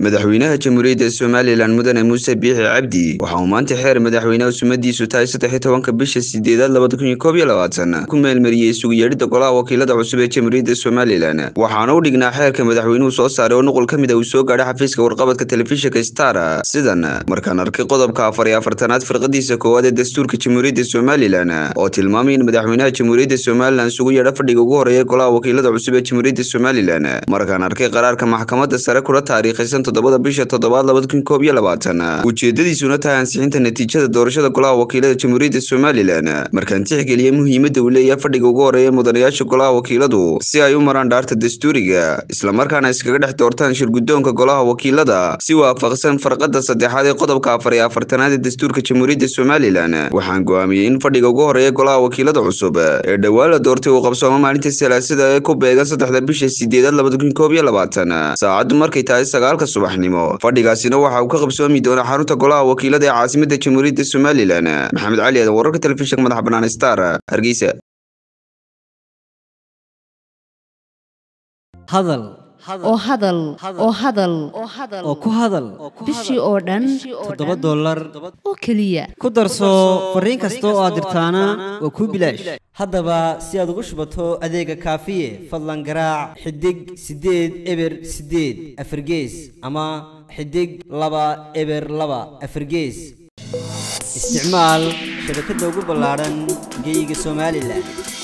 madaxweynaha jamhuuriyadda somalilan mudane muuse biixi cabdi waxa uu maanta xeer madaxweyneha sumadiisu tahay saddex tobanka bisha sideedaad labada kun iyo koob iyo labaatan ku meelmariyey isugu yeedhidda golaha wakiilada cusub ee jamhuuriyadda somalilan waxaana u dhignaa xeerka madaxweynuhu soo saaray oo nuqul ka mid a uu soo gaadhay xafiiska warqabadka telefishinka star sidan markaan arkay qodobka afar iyo afartanaad firqadiisa koowaad ee dastuurka jamhuuriyadda somalilan oo tilmaamay in madaxweynaha jamhuuriyadda somalilan isugu yeedha fadhiga ugu horeeya golaha wakiilada cusub ee jamhuuriyadda somalilan markaan arkay qaraarka maxkamadda sare kula taariikhaysan toddobada bisha toddobaad labada kun koob iyo labaatan ujeedadiisuna tahay ansixinta natiijada doorashada golaha wakiilada jamhuuriyadda somalilan markaan tixgeliyey muhiimadda uu leeyahay fadhiga ugu horeeya mudanayaasha golaha wakiiladu si ay u maraan dhaarta dastuuriga islamarkaana iskaga dhex doortaan shirguddoonka golaha wakiilada si waafaqsan farqada saddexaad ee qodobka afar iyo afartanaad ee dastuurka jamhuuriyadda somalilan waxaan go'aamiyey in fadhiga ugu horeeya golaha wakiilada cusub ee dhowaan la doortay uu qabsoomo maalinta salaasada ee ku beegan saddexda bisha sideedaad labada kun koob iyo labaatan saacaddu markay tahay sagaalka subaxnimo fadhigaasina waxa uu ka qabsoomi doonaa xarunta golaha wakiilada ee caasimadda jamhuuriyadda somalilan maxamed cali aadan wararka telefishinka madaxa bannaan star hargeysa hadal oo hadal oo hadal oo ku hadal bishii oo dhan toddoba dollar oo keliya ku darso fariin kasta oo aad dirtaana waa kuu bilaash haddaba si aad ugu shubato adeega kaafiye fadlan garaac xidig siddeed eber siddeed afargees ama xidig laba eber laba afargees isticmaal shabakadda ugu ballaadhan geyga somalilan